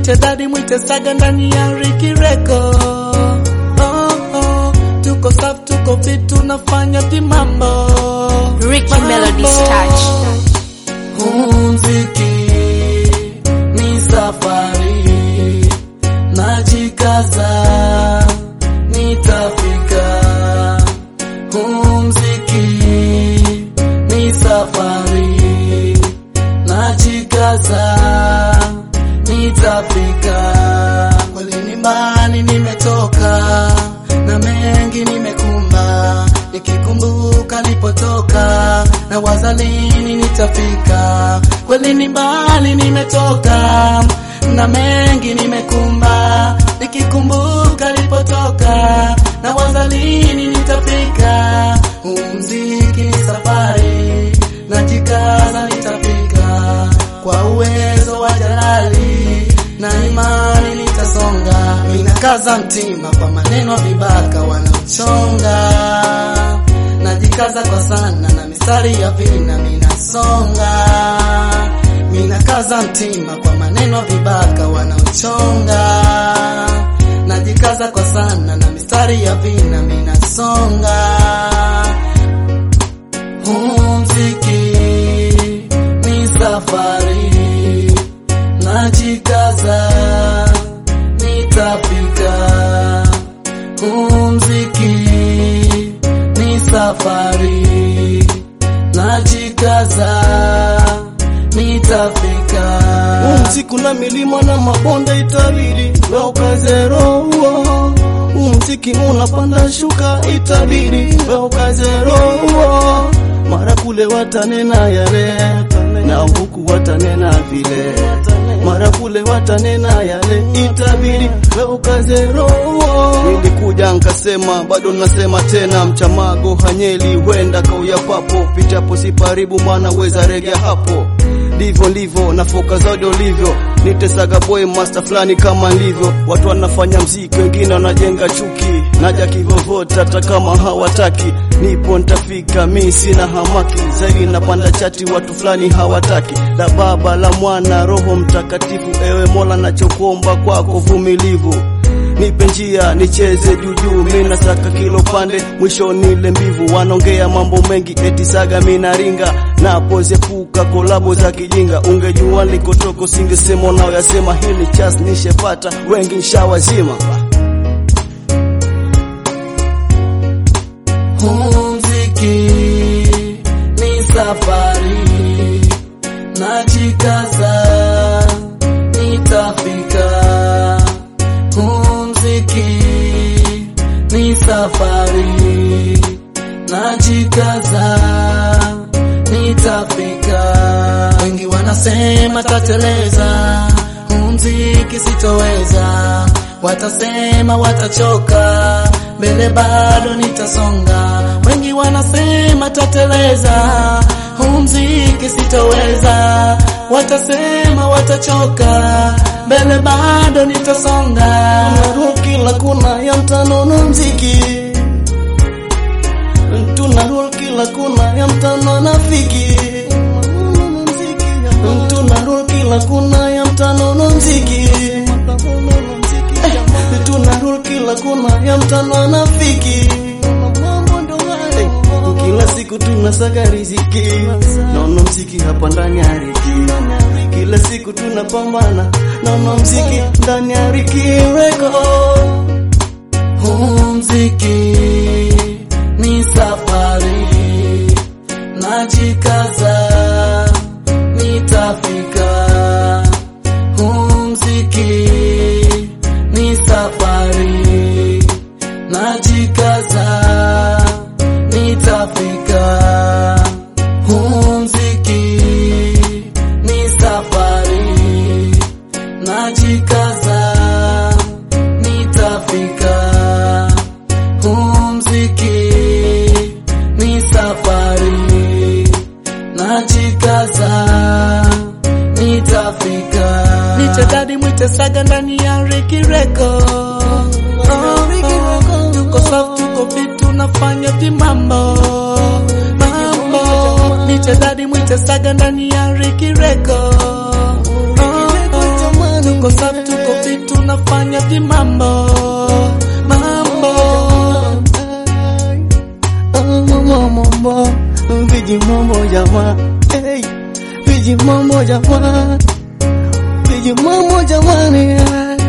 Nite dadi mwite saga ndani ya Ricky Record. Oh, oh. Tuko safi, tuko fit, tunafanya timambo. Ricky Mambo. Melody's touch. Huu mziki ni safari, najikaza nitafika. Huu mziki ni safari, najikaza nitafika. Kweli ni mbali nimetoka na mengi nimekumba, nikikumbuka nilipotoka na waza lini nitafika. Kweli ni mbali nimetoka na mengi nimekumba, nikikumbuka nilipotoka na waza lini nitafika. Huu mziki ni safari, najikaza nitafika kwa uwezo wa Jalali na imani nitasonga. Ninakaza mtima kwa maneno vibaka wanaochonga, najikaza kwa sana na mistari ya vina minasonga. Ninakaza mtima kwa maneno vibaka wanaochonga, najikaza kwa sana na mistari ya vina minasonga. Huu mziki ni safari, najikaza nitafika. Huu mziki ni safari, najikaza nitafika. Umsiku na milima na mabonde itabidi we ukaze roho. Umziki unapanda shuka itabidi we ukaze roho. Mara kule watanena yale na huku watanena vile, mara kule watanena yale itabidi we ukaze roho. Nilikuja nkasema bado nasema tena, mchamago hanyeli huenda kauya papo, pichapo siparibu mwana weza regea hapo ndivyo ndivyo na foka zaidi ulivyo nitesaga boy master fulani kama ndivyo watu wanafanya mziki wengine wanajenga chuki naja kivovota hata kama hawataki nipo nitafika mi sina hamaki zaidi napanda chati watu fulani hawataki la baba la mwana roho mtakatifu ewe mola nachokuomba kwako vumilivu nipe njia nicheze juujuu, mi nataka kilo pande mwisho nile mbivu. Wanaongea mambo mengi eti saga minaringa napozepuka kolabo za kijinga. Ungejua nilikotoka usingesema unayoyasema, hili chas nishepata wengi nshawazima. Huu mziki ni safari, najikaza nitafika. Huu mziki ni safari, najikaza nitafika. Wengi wanasema tateleza, huu mziki sitoweza, watasema watachoka, mbele bado nitasonga. Wengi wanasema tateleza, huu mziki sitoweza, watasema watachoka, mbele bado nitasonga. Tunarudi kila kuna ya mtanono mziki, tunarudi kila kuna ya mtano nafiki, tunarudi kila kuna ya mtanono mziki, tunarudi kila kuna ya mtano nafiki. Kila siku tunasaga riziki, naona mziki hapa ndani ya riki. Kila siku tunapambana, naona mziki ndani ya riki record. Huu mziki ni safari, najikaza nitafika. Huu mziki ni safari, najikaza nitafika. Huu mziki ni safari, najikaza nitafika. Huu mziki ni safari, najikaza nitafika. Niche dadi mwite saga ndani ya Ricky Record. Oh, oh, tuko safi, tuko fit, tunafanya timambo mambo. Niche dadi mwite saga ndani ya Ricky Record. Oh, oh, tuko safi, tuko fit, tunafanya vimambo mambo mambo viji mambo jamaa hey, viji mambo jamaa viji mambo jamani hey.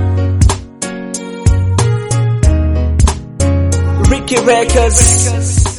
Ricky Records